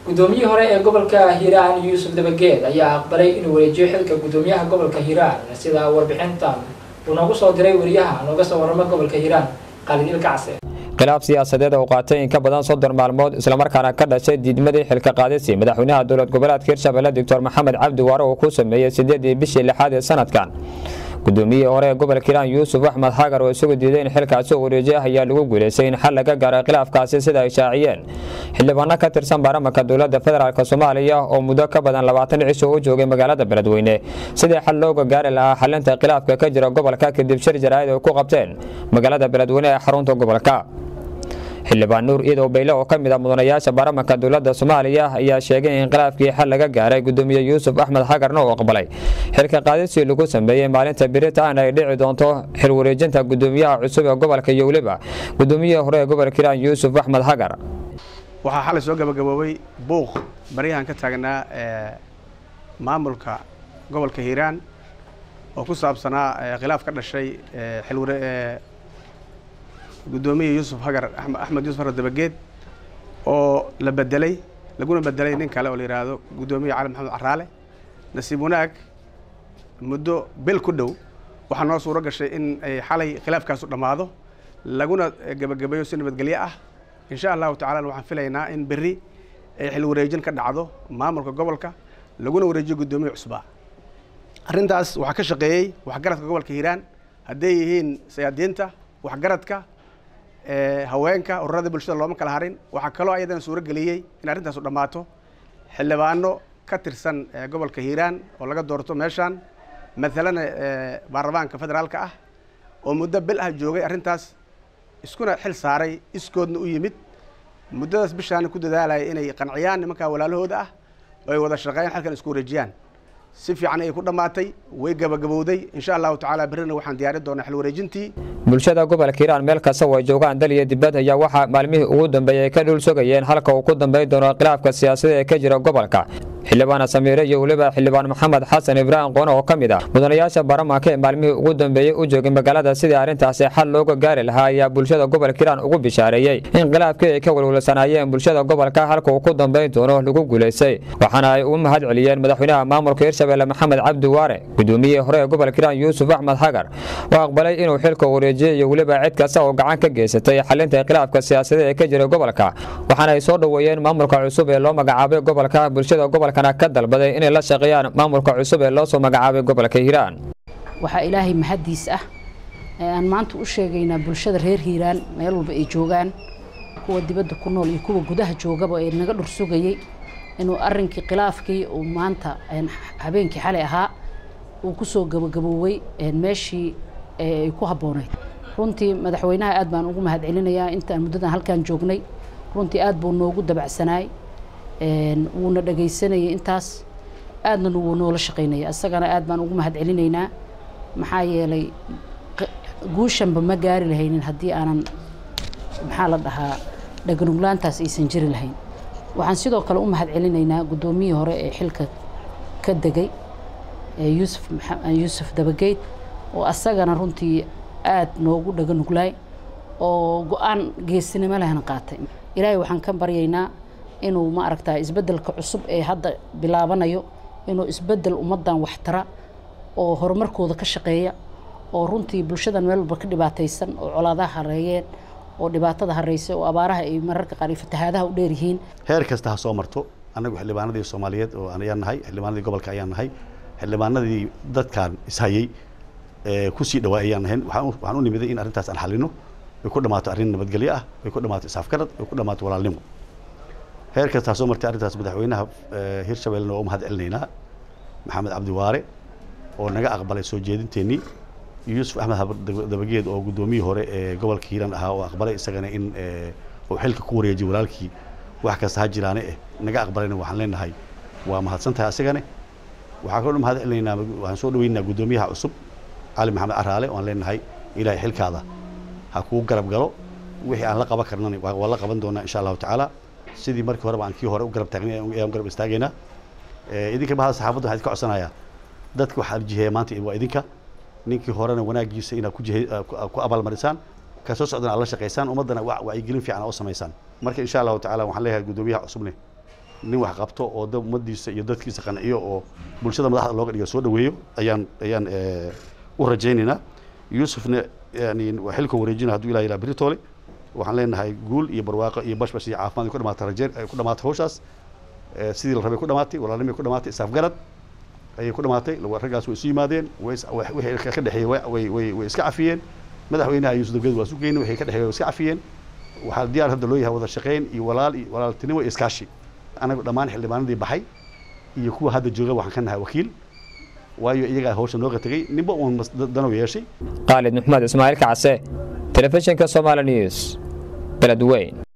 guddoomiyihii hore ee gobolka hiiraan yuusuf dabageed ayaa aqbalay inuu wareejiyo xilka guddoomiyaha gobolka hiiraan sida warbixintan uu noogu soo diray wariyaha nooga soo warrama gobolka hiiraan qalid ilkacse khilaaf siyaasadeed oo qaatay in ka badan soddon maalmood islamarkaana ka dhashay diidmadii xilka qaadisii madaxweynaha dowlad goboleedka hirshabelle doctor maxamed cabdi waare uu ku sameeyey sideedii bishii lixaad ee sanadkan guddoomiyihii hore ee gobolka hiiraan yuusuf axmed xagar oo isagu diiday in xilkaasi u wareejiya ayaa lagu guulaystay in xal laga gaaray khilaafkaasi sida ay shaaciyeen xildhibaano ka tirsan baarlamanka dowladda federaalk soomaaliya oo muddo ka badan labaatan cisho u joogay magaalada beledweyne sidii xal looga gaari lahaa xalinta khilaafka ka jira gobolka kadib shir jaraa'id ay ku qabteen magaalada beledweyne ee xarunta gobolka xildhibaan nuur iidow bayle oo ka mid ah mudanayaasha baarlamanka dowladda soomaaliya ayaa sheegay in khilaafkii xal laga gaaray gudoomiye yuusuf axmed xagarna uu aqbalay xilka qaadisii lagu sameeyey maalinta biritaan ay dhici doonto xil wareejinta gudoomiyaha cusub ee gobolka iyo weliba gudoomiyihii hore ee gobolka hiiraan yuusuf axmed xagar waxaa xalay soo gabagaboobay buuq baryahan ka taagnaa maamulka gobolka hiiraan oo ku saabsanaa khilaaf ka dhashay xilware guddoomiye yuusuf hagar axmed yuusuf hagar dabageed oo la bedelay laguna bedelay nin kale oo la yidhaahdo guddoomiye cali maxamed caraale nasiib wanaag muddo bil ku dhow waxaa noo suuro gashay in ay xalay khilaafkaasu dhammaado laguna gebagabeeyo si nabadgelyo ah insha allahu tacala waxaan filaynaa in berri ay xil wareejin ka dhacdo maamulka gobolka laguna wareejiyo guddoomiye cusbaa arrintaas waxaa ka shaqeeyey waxgaradka gobolka hiiraan hadday yihiin sayaadiinta waxgaradka haweenka ururada bulshada looma kala harin waxaa kaloo ayadana suuro geliyey in arrintaasu dhammaato xildhibaano ka tirsan gobolka hiiraan oo laga doorto meeshaan matalana baarlamaanka federaalka ah oo muddo bil ah joogay arrintaas iskuna xil saaray iskoodna u yimid muddadaas bishaana ku dadaalaya inay qanciyaan nimankaa walaalahooda ah oo ay wada shaqeeyaan halkan isku wareejiyaan si fiican ayay ku dhammaatay way gabagabowday insha allahu tacaala berrina waxaan diyaari doonaa xil wareejintii bulshada gobolka hiiraan meel kasta oo ay joogaan dal iyo dibad ayaa waxaa maalmihii ugu dambeeyey ay ka dhul sogayeen halka uu ku dambayn doono khilaafka siyaasadda ee ka jira gobolka xildhibaan samiire iyo weliba xildhibaan maxamed xasan ibraahim qoone oo ka mid ah mudanayaasha baarlamaanka ee maalmihii ugu dambeeyey u joogay magaalada sidii arrintaasi xal looga gaari lahaa ayaa bulshada gobolka hiiraan ugu bishaareeyey in khilaafkii ay ka walwalsanaayeen bulshada gobolka halka uu ku dambayn doono lagu guulaystay waxaana ay u mahad celiyeen madaxweynaha maamulka hirshabelle maxamed cabdi waare gudoomiyihii hore ee gobolka hiiraan yuusuf axmed xagar oo aqbalay inuu xilka wareejiyey iyo weliba cid kasta oo gacan ka geysatay xalinta khilaafka siyaasadeed ee ka jira gobolka waxaana ay soo dhoweeyeen maamulka cusub ee loo magacaabay gobolka bulshada gobolkana ka dalbaday inay la shaqeeyaan maamulka cusub ee loo soo magacaabay gobolka hiiraan waxaa ilaahay mahaddiis ah ee aan maanta u sheegaynaa bulshada reer hiiraan meel walba ay joogaan kuwa dibadda ku nool iyo kuwa gudaha joogaba ee naga dhur sugayey inuu arrinkii khilaafkii uu maanta habeenkii xalay ahaa uu kusoo gabagaboowey meeshii ay ku habbooneyd runtii madaxweynaha aad baan ugu mahad celinayaa intaan muddadan halkaan joognay runtii aad buu noogu dabacsanaay wuuna dhagaysanayay intaas aadna wuu noola shaqaynaya isagana aad baan ugu mahad celinaynaa maxaa yeelay guushanba ma gaari lahaynin haddii aanan maxaa la dhahaa dhaganuglaantaas aysan jiri lahayn waxaan sidoo kale u mahad celinaynaa guddoomiyihii hore ee xilka ka degay yuusuf yuusuf dabageyd oo asagana runtii aad noogu dhaganuglaay oo go-aan geesinimo lehna qaatay ilaahay waxaan ka baryaynaa inuu ma aragtaa isbeddelka cusub ee hadda bilaabanayo inuu isbeddel ummaddan waxtara oo horumarkooda ka shaqeeya oo runtii bulshadan meel walba ka dhibaataysan oo colaadaha hareeyeen oo dhibaatada hareysa oo abaaraha ay mararka qaar fatahaadaha u dheer yihiin heer kasta ha soo marto annagu xildhibaanadii soomaaliyeed oo ayaan nahay xildhibaanadii gobolka ayaan nahay xildhibaanadii dadkan ishayey kusii dhawaa ayaan nahayn waxaan u nimiday in arrintaas aan xalino ay ku dhammaato arrin nabadgelyo ah ay ku dhammaato isaafgarad ay ku dhammaato walaalnimo heer kasta ha soo martay arrintaas madaxweynaha hirshabellena waa u mahad celinaynaa maxamed cabdi waare oo naga aqbalay soo jeedinteennii yuusuf axmed dabageed oo guddoomiyii hore ee gobolka hiiraan ahaa oo aqbalay isagana in uu xilka ku wareejiyay walaalkii wax kasta ha jiraane eh naga aqbalayna waxaan leenahay waa mahadsan tahay asagane waxaan kaloo mahad celinaynaa waxaan soo dhaweynaynaa guddoomiyaha cusub cali maxamed caraale oo aan leenahay ilaahay xilkaada ha kuu garab galo wixii aan la qaban karnana waa la qaban doonaa insha allahu tacaala sidii markii horeba aan kii hore u garab taagnay ayaan garab istaagaynaa idinka bahada saxaafadda waxaan idinka codsanayaa dadka waxaa jiheeya maanta waa idinka ninkii horena wanaagiisa inaad ku jihe ku abaalmarisaan ka soo socdana aad la shaqaysaan ummaddana wacyigelin fiican oo samaysaan marka insha allahu tacaala waxaan leeyahay guddoomiyaha cusubne nin wax qabto oo dad ummadiisa iyo dadkiisa qanciyo oo bulshada madaxda looga dhigo soo dhaweeyo ayaan ayaan u rajaynaynaa yuusufna yani waa xilka wareejina hadduu ilaha ilaa beritoole waxaan leenahay guul iyo barwaaqo iyo bashbash iyo caafimaad ku dhamaatay rajeer ay ku dhamaatay hawshaas sidii la rabay ku dhamaatay walaalnimay ku dhamaatay isaafgarad ayay ku dhamaatay raggaas way isu yimaadeen wixii ka dhexeeyey way way way iska cafiyeen madaxweynaha yuusuf dabgeed waa isu geynay wixii ka dhexeeyey way iska cafiyeen waxaa diyaar hadda loo yahay wada shaqayn iyo walaal iyo walaaltinimo iyo iskaashi anagu dhammaan xildhibaanadii baxay iyo kuwa hadda jooga waxaan ka nahay wakiil waayo iyagaa hawsha nooga tegey ninba uun danow yeeshay khaalid maxmed ismaaciil kacse telefishinka somaali news beledweyn